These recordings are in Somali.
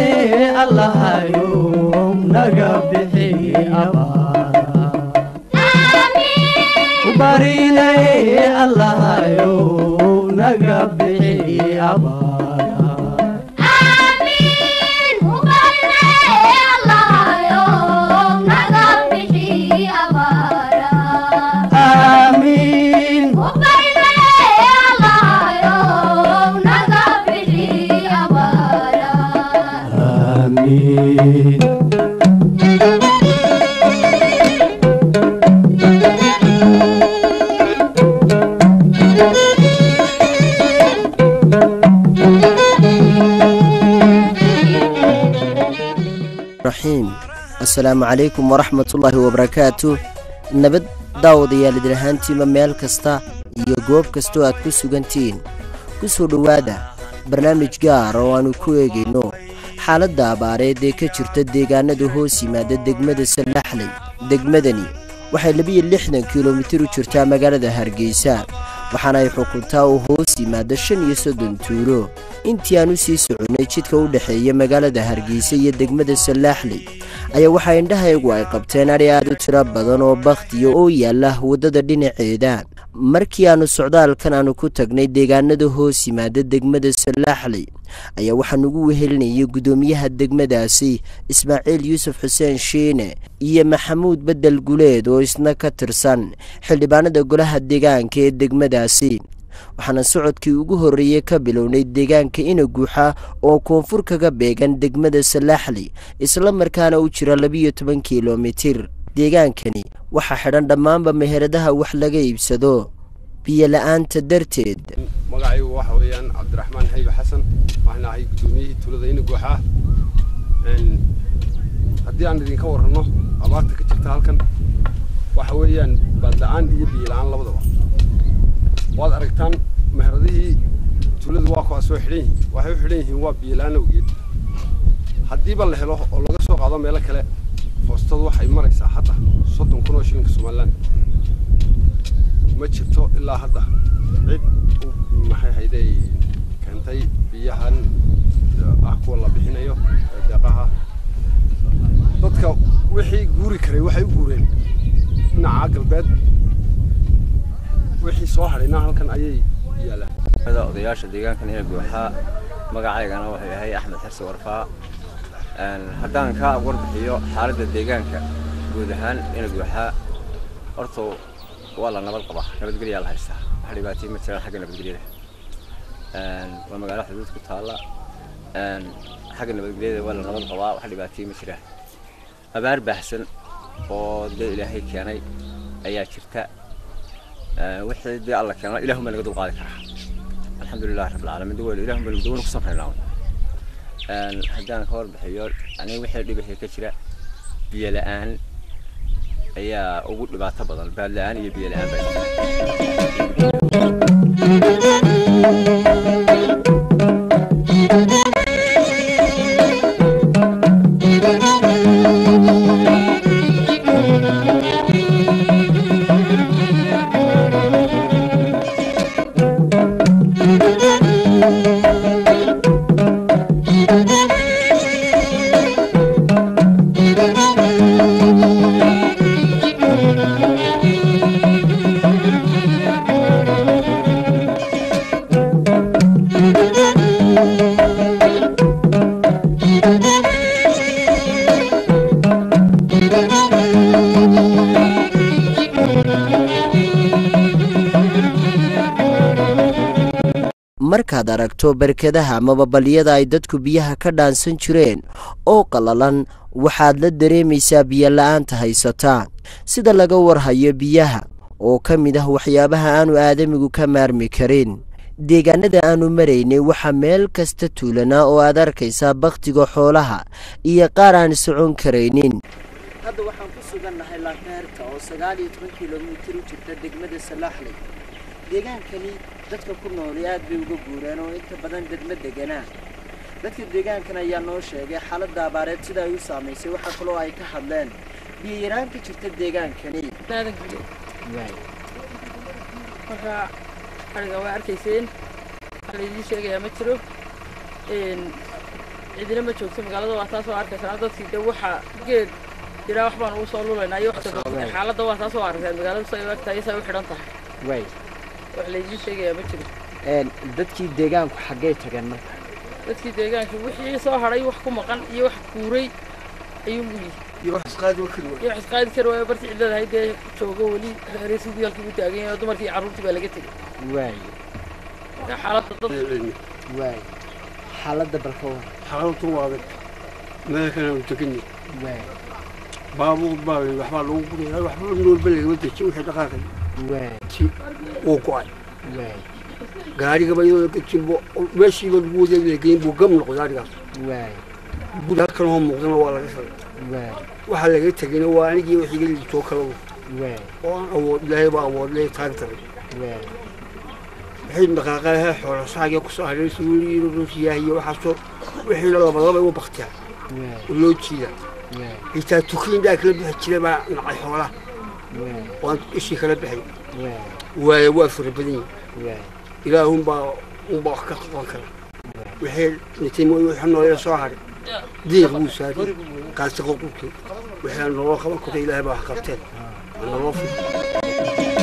allahayo naga bixi abaara barinay allahayo naga bixi abaara aamiin aamiin raxiim assalaamu calaykum waraxmatullaahi wabarakaatu nabad daawadayaal idin ahaantiima meel kasta iyo goob kastoo aad ku sugantihiin ku soo dhowaada barnaamij gaar oo aannu ku eegayno xaaladda abaareed ee ka jirta deegaanada hoos yimaada degmada sallaxley degmadani waxay labiyo lixdan kilomitir u jirtaa magaalada hargeysa waxaana ay xukuntaa uu hoos yimaada shan iyo soddon tuuro intii aan u sii soconnay jidka u dhexeeya magaalada hargeysa iyo degmada sallaaxley ayaa waxaa indhahaygu ay qabteen adhi aad u tiro badan oo bakhtiya oo yaalla waddada dhinaceeda markii aannu socdaalkan aannu ku tagnay deegaanada hoos yimaada degmada sallaaxley ayaa waxaa nugu wehelinayay guddoomiyaha degmadaasi ismaaciil yuusuf xuseen shiine iyo maxamuud bedel guleed oo isna ka tirsan xildhibaanada golaha deegaanka ee degmadaasi waxaana socodkii ugu horreeyey ka bilownay deegaanka inaguuxa oo koonfur kaga beegan degmada salaaxley isla markaana u jira labiyo toban kilomitir deegaankani waxaa xidhan dhammaanba meheradaha wax laga iibsado biyo-la-aanta darteed magacaygu waxa weeyaan cabdiraxmaan xaybe xasan waxaan ahay guddoomiyihii tuulada inaguuxa haddii aan idinka warranno abaarta ka jirta halkan waxa weeyaan baadla-aan iyo biyo-la-aan labadaba waad aragtaan meheradihii tuuladu waa kuwaas oo xidhan yihiin waxay u xidhan yihiin waa biyo-la-aan awgeed haddiiba la helo oo laga soo qaado meelo kale foostadu waxay maraysaa hadda soddon kun oo shilinka somalilan ma jirto ilaa hadda cid maxay hayday keentay biyahan ah kuwa la bixinayo ee deeqaha dadka wixii guuri karay waxay u guureen dhinaca galbeed wixii soo hadhayna halkan ayay yaalaan odayaasha deegaankan ee guuxaa magacaygana wuxuu yahay axmed xirsi warfaa haddaan ka warbixiyo xaaladda deegaanka guud ahaan ina guuxaa horta waa la nabad qabaa nabadgelyaa la haystaa wax dhibaatay ma jiraan xagga nabadgelyada waa magaalo xuduud ku taalla xagga nabadgelyada waa la nabad qabaa wax dhibaatay ma jiraan abaar baahsan oo dee ilaahay keenay ayaa jirta wixii dee alla keeno ilaahuma naga dul qaadi karaa alxamdulilah rabbilcaalamiin dawel ilahuma naga dawel ku samraynaa haddaan ka warbixiyo aniga wixii dhibahii ka jira biyo la-aan ayaa ugu dhibaato badan baad la-aan iyo biyo la-aan baa markaad aragto barkadaha amaba baliyada ay dadku biyaha ka dhaansan jireen oo qallalan waxaad la dareemaysaa biyo-la-aanta haysataa sida laga warhayo biyaha oo ka mid ah waxyaabaha aanu aadamigu ka maarmi karin deegaanada aanu maraynay waxaa meel kasta tuulanaa oo aad arkaysaa bakhtiga xoolaha iyo qaar aan socon karaynin hadda waxaan ku sugannahay laakeerta oo sagaal iyo toban kilomitir u jirta degmada salaaxley deegaankani dadka ku nooli aad bay uga guureen oo inta badan degma deganaa dadka deegaankan ayaa noo sheegay xaaladda abaareed sida ay u saamaysay waxaa kaloo ay ka hadleen biyo yaraan ka jirta deegaankani marka ariga waa arkayseen wax laydii sheegayaa ma jiro cidina ma joogto magaalada waa taas oo arkaysaa dadkii de waxa geed jiraa wax baan ugu soo lulaynaa iyo wax kasta xaaladda waa taas oo arkaysaa magaalada say u egtahay say u xidhan tahay way wax laydiin sheegayaa ma jiro een dadkii deegaanku xaggee tageen marka dadkii deegaanka wixii soo hadhay wax ku maqan iyo wax guuray ayuu muyi iyo wax isqaadi wa kari iyo wax isqaadi kari waayo barti cidlada hayd dee joogo weli reerisi guyaalkii u taagan yahay oo dumarkii iyo carruurtii baa laga tegey way marka xaaladda dad way xaaladda balka war xaaladu waa adag meel kale u tegani way baabuur baa waxbaa lagu guraya waxba noolba lagama dejin wixii dhaqaaqay way si uu go-ay way gaarigaba iyadoo laga jimbo meeshiiba lagu wadeegaya geyn buu gam noqday gaarigaas way guri halkan oo muuqdana waa laga shalay way waxaa laga tegayna waa anigii wixii iga liitoo kala way oo aan awood ilaahay baa awood lee taag taray way wixii dhaqaaqaha xoolo saagee kusoo haray suuliyo ruusiyaah iyo waxaasoo wixiina labadaba u baktiya way oo loo jiida way xitaa tukiin baa kala bixi jiray baa nacay xoolaha way waan ishii kala bixay way waaye waa fara badan yihin way ilaahunbaa unbaa wax ka qaban kara wixii dhintay mooy wixii noolee soo haray diiq buu saari qaasiqo qurkii wixii aan nolol qaban karo ilaahay baa wax qabteen waa nolol fur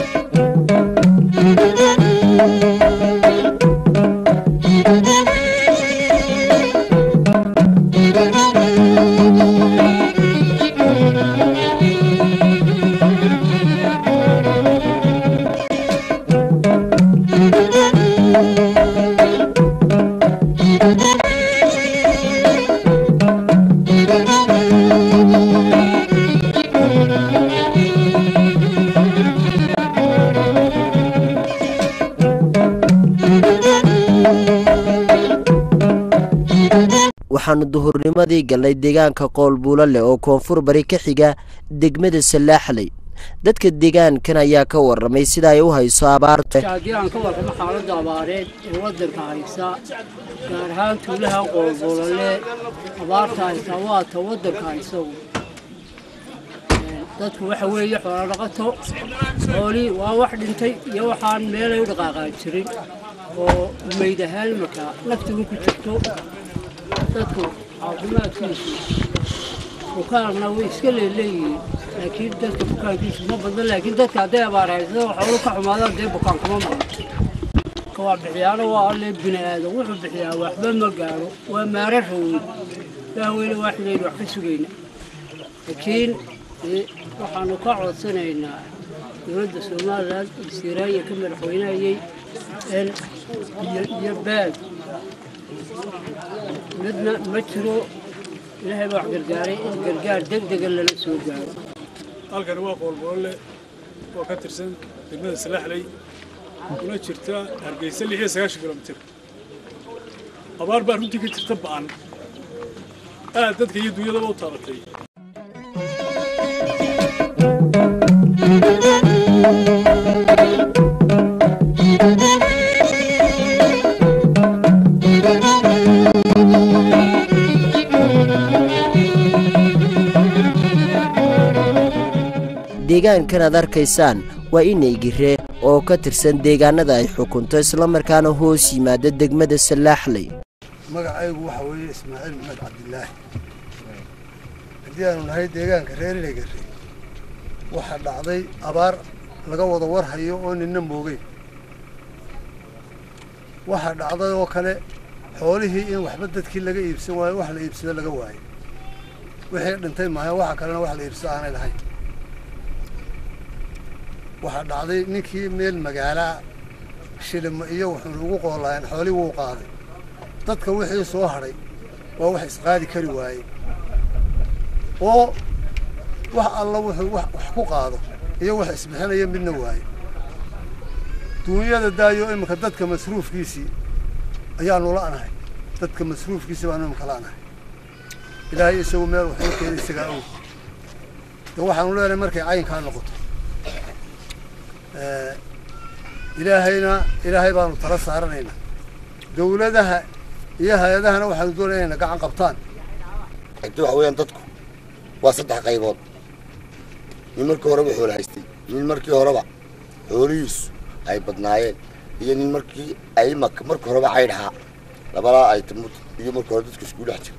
waxaannu duhurnimadii gallay deegaanka qoolbuulo leh oo koonfur bari ka xiga degmada salaaxley dadka deegaankan ayaa ka warramay sida ay u hayso abaarta haddii aan ka warramo xaaladda abaareed ee waddanka haysa gaar ahaan tuulaha qoolbolole abaarta haysa waa ta waddanka haysagu dadku waxa weeye xoolo dhaqato xoolii waa wax dhintay iyo waxaan meelay u dhaqaaqaan jirin oo meyd ahaan markaa laftigu ku jirto dadku caafimaadkiisu bukaanna way iska leeleeyihiin laakiin dadka bukaankiisu ma badna laakiin dadka hadday abaar haysado xoolo ka xumaadaan dee bukaan kuma maqan ka waa bixiyaano waa alle bini aadan wuxuu bixiyaa waxba ma gaaro waa maara raweyn ilaahweyne waaxidaynu wax ka sugayna laakiin dee waxaanu ka codsanaynaa dowladda somalilan wasiiraaya ka madaxweynayay in iyo iyo baag midna ma jiro ilaahay baa wax gargaaray in gargaar deg dega lala soo gaaro halkani waa qoolboole oo ka tirsan degmada salaaxley una jirta hargeysa lix iyo sagaashan kilomitir abaar baa runtii ka jirta ba'an aad dadka iyo dunyadaba u taabatay deegaankan aad arkaysaan waa inaygire oo ka tirsan deegaanada ay xukunto islamarkaana hoos yimaada degmada salaaxley magacaygu waxa weeye ismaaciil maxmed cabdilaahi haddii aanu nahay deegaanka reer inagare waxaa dhacday abaar laga wada warhayo oo ninna moogeyn waxaa dhacday oo kale xoolihii in waxba dadkii laga iibsan waayo wax la iibsado laga waayo wixii dhintay maayo waxa kalena wax la iibsado aanay lahayn waxaa dhacday ninkii meel magaalaa shilimo iyo wuxuuna ugu qoolaayeen xoolii wuu qaaday dadka wixii soo hadhay waa wax isqaadi kari waaye oo wax alla wuxuu wax wax ku qaado iyo wax isbixinaya midna waaye duunyada daayo iminka dadka masruufkiisii ayaanu la'nahay dadka masruufkiisii baanu iminka la'nahay ilaahay isagu meel wuxuu keenay isagaa og de waxaanu leenahay markay caynkaa noqoto ilaahayna ilaahay baanu tala saaranaynaa dawladaha iyo hay-adahana waxaanu doonaya inayna gacan qabtaan inta waxa weeyaan dadku waa saddex qaybood nin markii horeba xoolo haystay nin markii horeba xoolihiisu ay badnaayeen iyo nin markii ay mak markii horeba caydhahaa labadaa ay tamud iyo markii hore dadku isku dhex jira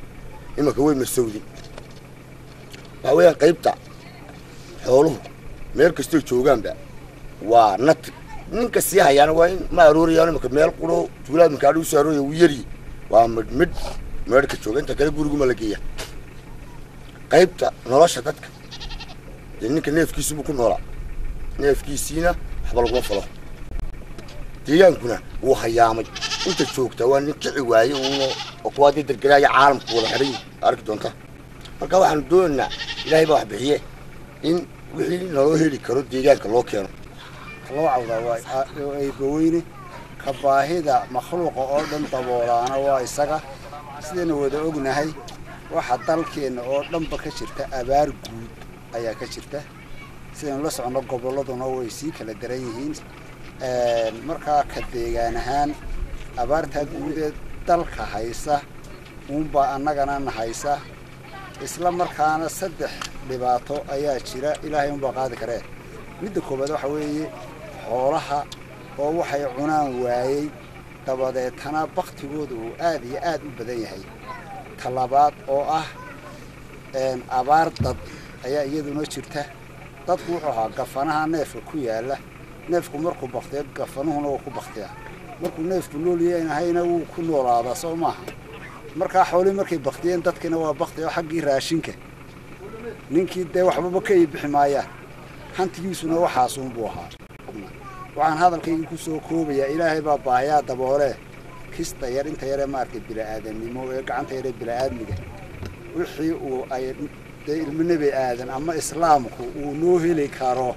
imanka way marsowdin waxa weeyaan qaybta xooluhu meel kastoo joogaanba waa nati ninka sii hayaana waa in ma aroorayaan imanka meel quro tuulaa imanka adhigu soo arooraya wuu yaryi waa midh midh meedhka jooga inta kale guriguma la geeya qaybta nolosha dadka dee ninka neefkiisubuu ku noolaa neefkiisiina waxba laguma falo deegaankuna wuu hayaamay inta joogta waa nin kici waaye uuna oo kuwaa dee dergelaaya caalamku wada xidhay arki doonta marka waxaanu doonaynaa ilaahay baa wax bixiye in wixii naloo heli karo deegaanka loo keeno loo cawdaa waa eebaweyne ka baahida makhluuqa oo dhan daboolaana waa isaga sidayna wada ognahay waxa dalkeenna oo dhanba ka jirta abaar guud ayaa ka jirta sidaynu la soconno gobolladuna way sii kala daran yihiin markaa ka deegaan ahaan abaartaa guudeed dalka haysa uunbaa annagana na haysa isla markaana saddex dhibaato ayaa jira ilaahay unbaa qaadi karee midda koowaad waxa weeye xoolaha oo waxay cunaan waayey dabadeetana baktigooda uu aad iyo aad u badan yahay talabaad oo ah abaar dad ayaa iyaduna jirta dadku wuxuu ahaa gafanaha neefka ku yaalla neefku markuu baktiyo gafanuhuna wuu ku baktiyaa markuu neefku nool yahayna wuu ku noolaadaa soo maaha markaa xoolihii markay baktiyeen dadkiina waa bakti oo xaggii raashinka ninkii dee waxbaba ka iibixi maayaan hantigiisuna waxaasuunbuu ahaa waxaan hadalkaygii ku soo koobayaa ilaahay baa baahayaa daboolee kista yar inta yaree maaragtay bila'aadannimo ee gacanta yaree bila'aadmiga wixii uu ay dee ilmo nebi aadan ama islaamku uu noo heli karo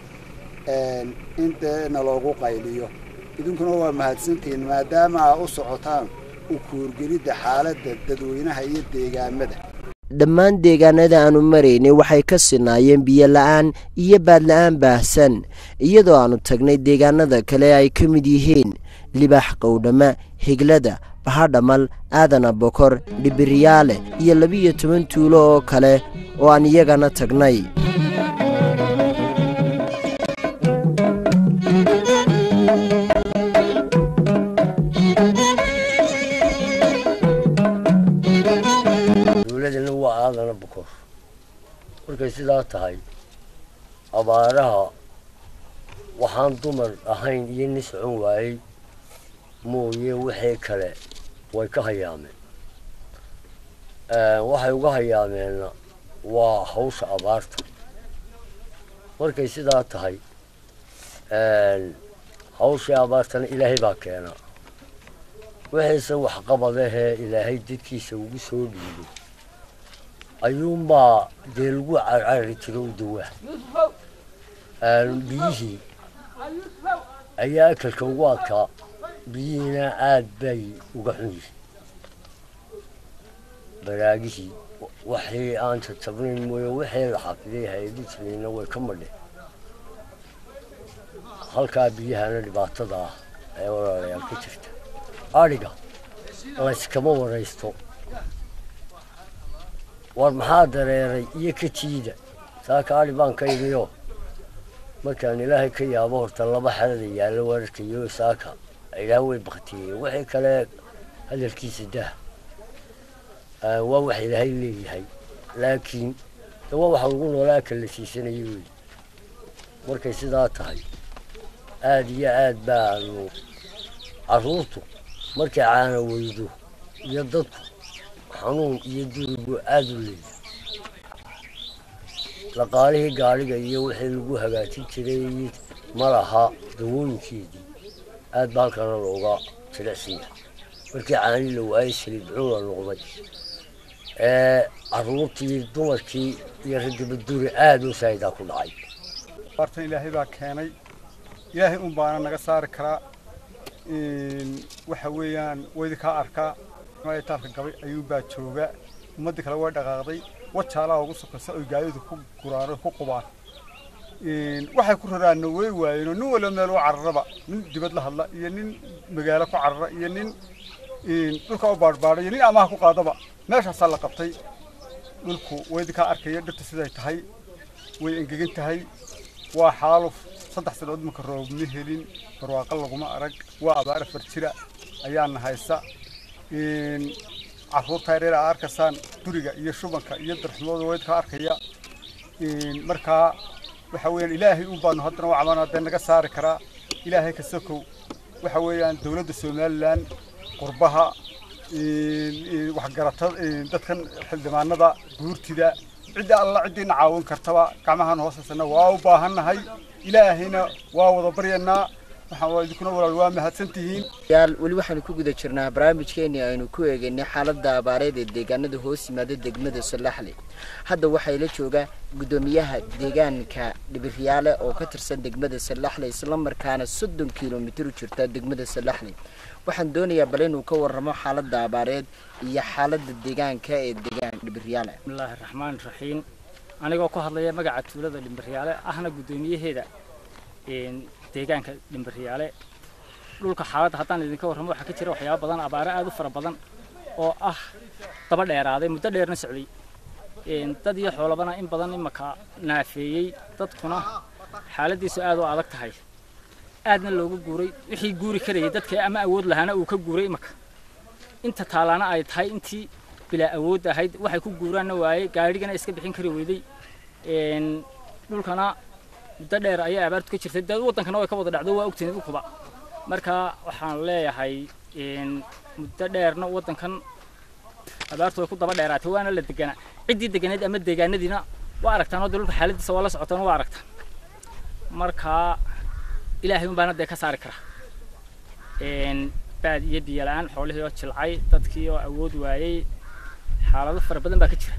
in dee naloogu qayliyo idinkuna waa mahadsantihiin maadaama aa u socotaan u kuurgelidda xaaladda dadweynaha iyo deegaamada dhammaan deegaanada aanu maraynay waxay ka sinaayeen biyo la'aan iyo baadla'aan baahsan iyadoo aannu tagnay deegaanada kale ay ka mid yihiin libaax qowdhama higlada bahadhamal aadana bokor dhibiryaale iyo labiyo toban tuulo oo kale oo aan iyagana tagnay dowladana waa aadana bokor markay sidaa tahay abaaraha waxaan dumar ahayn iyo nin socon waayey mooye wixii kale way ka hayaameen waxay uga hayaameenna waa hawsha abaarta markay sidaa tahay hawshii abaartana ilaahay baa keenaa wixiise waxqabadahee ilaahay dadkiisa ugu soo dhiibay ayuunbaa dee lagu carcari jiro u dawaa biyihii ayaa akalka ugu adkaa biyihiina aad bay uga xun yihiin baraagihii waxii aan jajabnayn mooye wixii la xafiday hay-adu jirayna way ka madheen halkaa biyahana dhibaatada ah ee walaalayaal ka jirta adhiga layskama waraysto war maxaa dareeray iyo ka jiida saaka adhi baan ka imiyo markaan ilaahay ka yaabo horta laba xerada yaallo wararkayo saaka ilaah way baktiyey wixii kale hadalkiisa dah waa wax ilaahay leeyahay laakiin de waa waxa lagu noolaa kala siisanaya wey markay sidaa tahay aad iyo aad baanu carruurtu markay caana weydo iyo dadku xanuun iyo durigu aad u leeyahay dhaqaalihii gaadhiga iyo wixii lagu hagaajin jiray ma laha dawooyinkeedii aad ba halkana looga jilicsan yahay markii caani la waayey saliidcun la noqday ee carruurtii dumarkii iyo raggiba duri aad u saayidaa ku dhacay bartan ilaahay baa keenay ilaahay un baana naga saari karaa waxa weeyaan waydi kaa arkaa taafka gabay ayuunbaa jooga ummaddii kale way dhaqaaqday wajaalaha ugu sokaysa oy gaadidu ku guraan ku qubaan waxay ku raraanna way waayeenoo nin walba meel u cararaba nin dibad la hadla iyo nin magaalo ku carara iyo nin dhulka u baadhbaadha iyo nin amaha ku qaadaba meeshaasaa la qabtay dhulku waydi kaa arkaya dhirta siday tahay way engegan tahay waa xaaluf saddex sanood marka roob ma helin barwaaqo laguma arag waa abaar afar jira ayaana haysa carruurta yaryar aa arkaysaan duriga iyo shubanka iyo darxumooda weydka arkaya markaa waxa weeyaan ilaahay un baanu haddana u cabanaa dee naga saari karaa ilaahay ka sokow waxa weeyaan dowladda somalilan qurbaha waxgaratada dadkan xildhibaanada guurtida cidda alla ciddiina caawin kartaba gacmahan hoosaysana waa u baahannahay ilaahayna waa wada baryanaa waxaan idinkuna walaal waa mahadsantihiin yaal weli waxaanu ku guda jirnaa barnaamijkeenii aynu ku eegaynay xaaladda abaareed ee deegaanada hoos yimaada degmada salaxle hadda waxaa ila jooga guddoomiyaha deegaanka dhibiryaale oo ka tirsan degmada salaxle islamarkaana soddon kilomitir u jirta degmada salaxle waxaan doonayaa bal inuu ka warramo xaaladda abaareed iyo xaaladda deegaanka ee deegaanka dhibiryaale bismillaahi raxmaani raxiim anigoo ku hadlaya magaca tuulada dhimbaryaale ahna guddoomiyaheeda deegaanka dhimbaryaale dhulka xaaladda haddaan idinka warramo waxaa ka jira waxyaaba badan abaare aada u fara badan oo ah daba dheeraaday muddo dheerna socday dad iyo xoolabana in badan imaka naafeeyey dadkuna xaaladiisu aad u adag tahay aadna looga guuray wixii guuri karayay dadka ama awood lahaana uu ka guuray imaka inta taalaana ay tahay intii bilaa awood ahayd waxay ku guuraanna waayey gaadhigana iska bixin kari weyday dhulkana muddo dheer ayay abaartu ka jirtay dee waddankana way ka wada dhacdo waa ogtiin dhulkuba marka waxaan leeyahay muddo dheerna waddankan abaartu way ku daba dheeraatay waana la deganaa ciddii deganeed ama deegaanadiina waa aragtaan oo dee dhulka xaaladiisa waa la socotaan waa aragtaan marka ilaahay un baana dee ka saari kara baad iyo biyo la-aan xoolihii oo jilcay dadkii oo awood waayey xaalado fara badan baa ka jira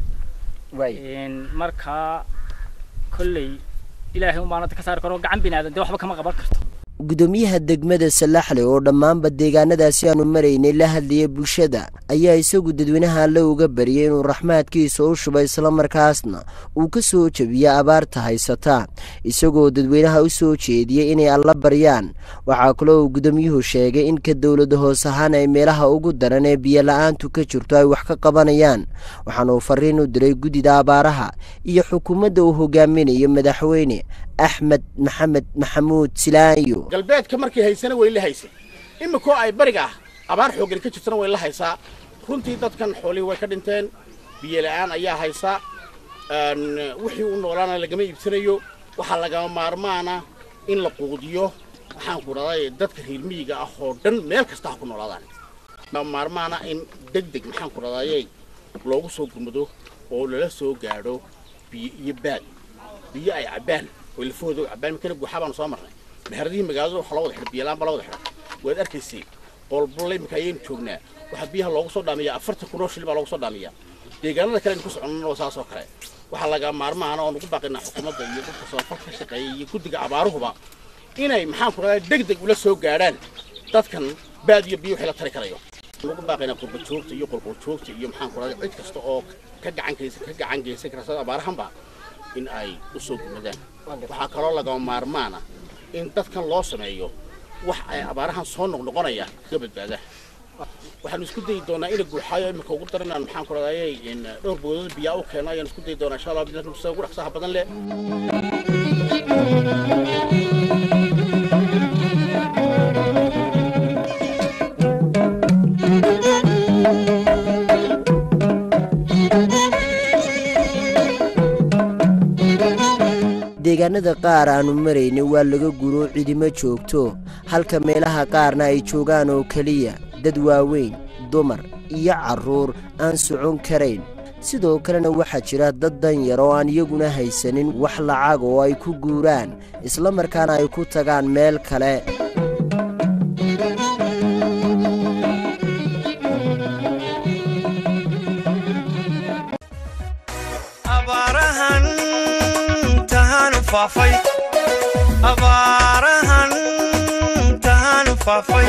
marka kolley ilaahay un baana ka saari karo gacan binaadan dee waxba kama qaban karto guddoomiyaha degmada salaxle oo dhammaanba deegaanadaasi aanu maraynay la hadlayay bulshada ayaa isagu dadweynaha alle uga baryay inuu raxmaadkiisa u shuba islamarkaasna uu ka soo jebiyo abaarta haysata isagoo dadweynaha u soo jeediyey inay alla baryaan waxaa kaloo uu guddoomiyuhu sheegay in ka dowlada hoos ahaan ay meelaha ugu daran ee biyola-aantu ka jirto ay wax ka qabanayaan waxaana uu fariin u diray guddida abaaraha iyo xukuumadda uu hogaaminayo madaxweyne axmed maxamed maxamuud silaayo galbeedka markay haysana way la haysay iminkoo ay bariga ah abaar xooggan ka jirtana way la haysaa runtii dadkan xoolihii way ka dhinteen biyo la'aan ayaa haysa wixii u noolaana lagama iibsanayo waxaa lagama maarmaana in la quudiyo waxaan ku dhahday dadka reer miyiga ah oo dhan meel kasta ha ku noolaadaan lagama maarmaana in deg deg maxaan ku dhahday loogu soo gurmado oo lala soo gaadho biyo iyo baad biyo ay cabbaan oo lafahooda cabbaan mikana guuxaa baanu soo marnay meheradihii magaalada waxaa loo wada xidha biyalaan baa la wada xidha waad arkaysay qolbolle iminka ayaynu joognaa waxaa biyaha loogu soo dhaamiyaa afartan kun oo shil baa loogu soo dhaamiyaa deegaanada kale aynu ku soconnana waa saas oo kale waxaa laga maarmaana oon ugu baaqinaa xukuumadda iyo dadka samafal ka shaqeeya iyo guddiga abaaruhuba inay maxaan ku dhahay deg deg ula soo gaadhaan dadkan baad iyo biyo wixii la tari karayo ugu baaqinaa qurba joogta iyo qolqol joogta iyo maxaan ku dhahay cid kasta oo ka gacan geysan ka gacan geysan karta abaarahanba in ay u soo gurmadaan waxaa kaloo lagama maarmaana in dadkan loo sameeyo wax ay abaarahan soo noqnoqonaya kaga badbaadaan waxaanu isku dayi doonaa ina guuxaayo iminka ugu daran aan maxaan ku radayay dhowr boodada biyaa u keeno ayaan isku dayi doonaa insha allah bidna sida ugu dhaqsaha badan leh deegaanada qaar aanu maraynay waa laga guro cidimo joogto halka meelaha qaarna ay joogaan oo keliya dad waaweyn dumar iyo carruur aan socon karayn sidoo kalena waxaa jira dad danyar oo aan iyaguna haysanin wax lacag oo ay ku guuraan isla markaana ay ku tagaan meel kale abaarahan tahanu faafay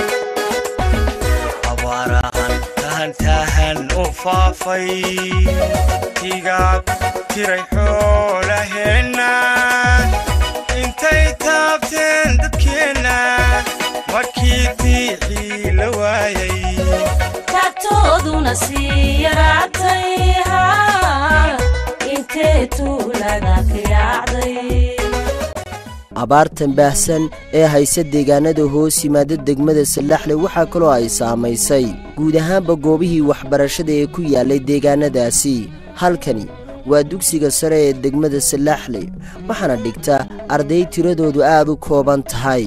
abaarahan tahan tahan u faafay tigaag tiray xoolaheenna intay taabteen dadkeenna markii diixii la waayay taagtooduna sii yaraatay intee tuulaga ka yaacday abaartan baahsan ee haysa deegaanada hoos yimaada degmada sallaxle waxaa kaloo ay saamaysay guud ahaanba goobihii waxbarashada ee ku yaallay deegaanadaasi halkani waa dugsiga sare ee degmada sallaxle waxaana dhigta arday tiradoodu aad u kooban tahay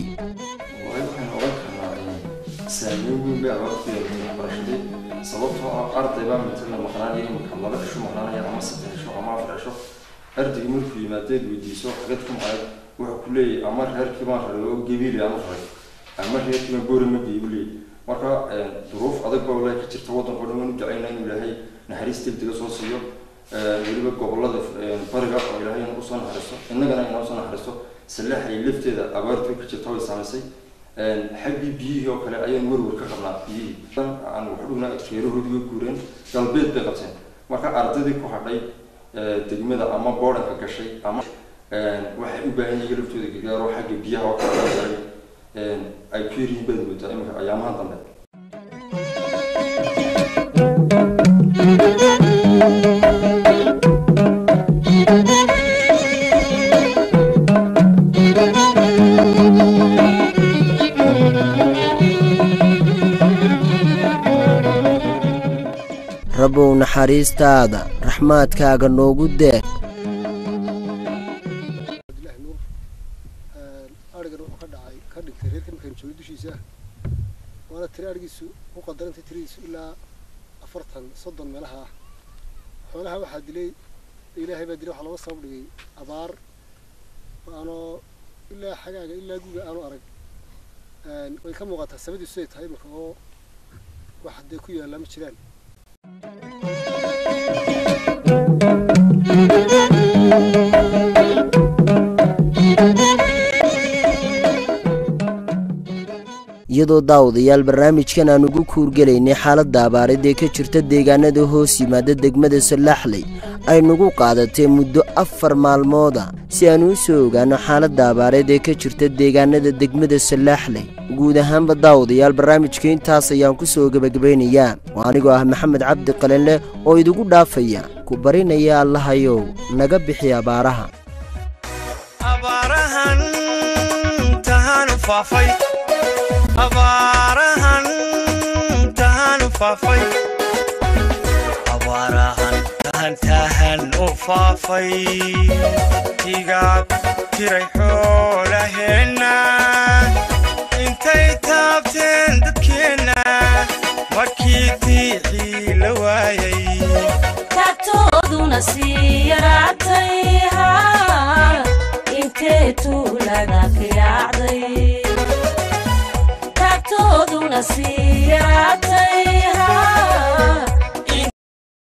saameyn weyn bay abaartu yeelatay waxbarashadii sababtoo ah arday baa matala maqnaanaya imika laba cisho maqnaanaya ama saddex cisho ama afar cisho ardayga markuu yimaadeed weydiiso xagad ku maqnayd wuxuu ku leeyahy ama reerkii baan raray oo gebiile aan u raray ama reerkii baan boori ma geeyu leeyahy marka duruuf adag baa walaahi ka jirta waddanka o dhan waan u jeclayna inuu ilaahay naxariis degdega soo siiyo weliba gobolada bariga oo ilaahay usoo naxariisto innagana inoo soo naxariisto salaaxay lafteeda abaartu ka jirta way saamaysay xaggii biyihii oo kale ayaan werwer ka qabnaa biyihii aan waxu dhugnaa reerahoodii way guureen galbeed bay qabteen marka ardaydii ku hadhay degmada ama boodhanka gashay ama waxay u baahan yihiin laftooda gargaaro xagga biyaha oo kale ay ku yaryihiin baad moodaa imika ayaamahan dambe rabow naxariistaada raxmaadkaaga noogu deeq arigan wuxuu ka dhacay ka dhintay reerka markaan joogo dushiisa waana tiri arigiisu ku qadarantay tiradiisu ilaa afartan soddon meelaha ah xoolaha waxaa dilay ilaahay baa dilay waxaa looga sabab dhigay abaar aanoo ilaa xagaaga ilaa guga aanu arag way ka muuqataa sabadiisu siday tahay marka oo wax haddee ku yaallaa ma jiraan iyadoo daawadayaal barnaamijkan aan ugu kuurgelaynay xaaladda abaareed ee ka jirta deegaanada hoos yimaada degmada sallaxley ay nagu qaadatay muddo afar maalmooda si aan u soo ogaanno xaaladda abaareed ee ka jirta deegaanada degmada sallaxley guud ahaanba daawadayaal barnaamijka intaas ayaan ku soo gebagabaynayaa oo anigoo ah maxamed cabdi qalinleh oo idigu dhaafaya ku barinaya allahayow naga bixi abaaraha abaarahan tahanu faafay abaarahan tahanu faafay abaarahan tahan tahan u faafay igaab tiray xoolaheenna intay taabteen dadkeenna markii tiicii la waayay taagtooduna sii yaraatay haa intee tuulaga ka yaacday taagtooduna sii yaraatay haa